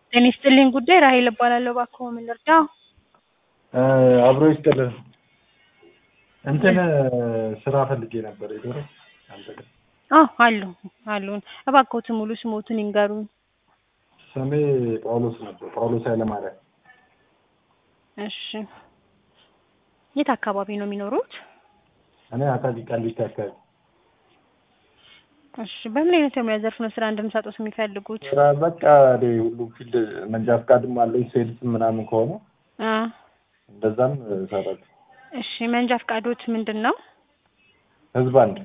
ጤና ይስጥልኝ ጉዳይ ራሔል እባላለሁ። እባክዎ ምን ልርዳዎ? አብሮ ይስጥልን። እንትን ስራ ፈልጌ ነበር የዶሮ አንተ ጋር። አዎ አሉ አሉን። እባክዎትን ሙሉ ስሞትን ይንገሩኝ። ስሜ ጳውሎስ ነበር፣ ጳውሎስ ኃይለማርያም። እሺ የት አካባቢ ነው የሚኖሩት? እኔ አቃቂ ቃሊቲ አካባቢ። እሺ በምን አይነት የሙያ ዘርፍ ነው ስራ እንድንሰጡት የሚፈልጉት? ስራ በቃ እኔ ሁሉም ፊልድ መንጃ ፈቃድም አለኝ ሴልስ ምናምን ከሆነ አ እንደዛም እሰራለሁ። እሺ መንጃ ፈቃዶት ምንድን ነው? ህዝብ አንድ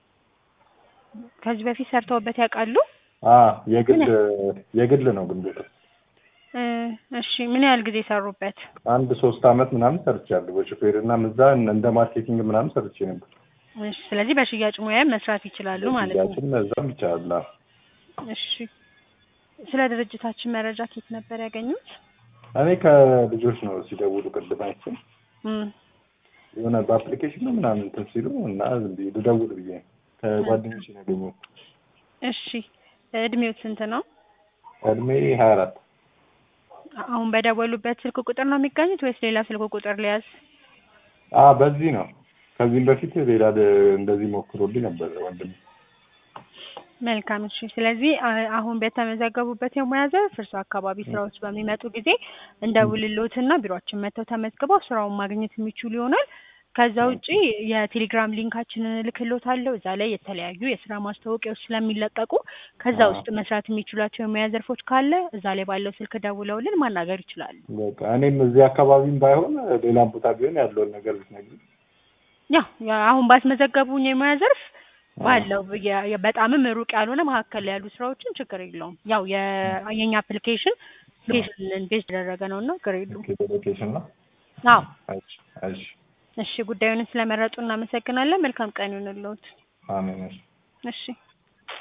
ከዚህ በፊት ሰርተውበት ያውቃሉ? አ የግል የግል ነው ግን ቦታ እ እሺ ምን ያህል ጊዜ ሰሩበት? አንድ ሶስት አመት ምናምን ሰርቻለሁ በሹፌር እና እዛ እንደ ማርኬቲንግ ምናምን ሰርቼ ነበር። እሺ ስለዚህ በሽያጭ ሙያ መስራት ይችላሉ ማለት ነው። ሽያጭም እዛም ይቻላል። አዎ። እሺ ስለ ድርጅታችን መረጃ ከየት ነበር ያገኙት? እኔ ከልጆች ነው ሲደውሉ ቅድም አይቼ እም የሆነ በአፕሊኬሽን ነው ምናምን እንትን ሲሉ እና ዝም ብዬ ልደውል ብዬ ነው። ከጓደኞቼ ነው ያገኘሁት። እሺ እድሜዎት ስንት ነው? እድሜ ሀያ አራት አሁን በደወሉበት ስልክ ቁጥር ነው የሚገኙት ወይስ ሌላ ስልክ ቁጥር ሊያዝ? አ በዚህ ነው። ከዚህም በፊት ሌላ ደ- እንደዚህ ሞክሮልኝ ነበር ወንድም። መልካም እሺ። ስለዚህ አ- አሁን በተመዘገቡበት የሙያ ዘርፍ እርሱ አካባቢ ስራዎች በሚመጡ ጊዜ እንደውልሎትና ቢሮአችን መጥተው ተመዝግበው ስራውን ማግኘት የሚችሉ ይሆናል። ከዛ ውጪ የቴሌግራም ሊንካችንን እልክልዎታለሁ። እዛ ላይ የተለያዩ የስራ ማስታወቂያዎች ስለሚለቀቁ ከዛ አዎ። ውስጥ መስራት የሚችሏቸው የሙያ ዘርፎች ካለ እዛ ላይ ባለው ስልክ ደውለውልን ማናገር ይችላሉ። በቃ እኔም እዚህ አካባቢም ባይሆን ሌላም ቦታ ቢሆን ያለውን ነገር ብትነግሪኝ። ያው ያ- አሁን ባስመዘገቡኝ የሙያ ዘርፍ ባለው የ- የ- በጣምም ሩቅ ያልሆነ መካከል ላይ ያሉ ስራዎችን ችግር የለውም። ያው የ- የኛ አፕሊኬሽን ሎኬሽንን ቤዝ የተደረገ ነው እና ችግር የለውም። ኦኬ፣ ሎኬሽን ነው። አዎ እሺ፣ እሺ፣ እሺ፣ ጉዳዩን ስለመረጡ እናመሰግናለን። መልካም ቀን ይሁንልዎት። አሜን። እሺ። እሺ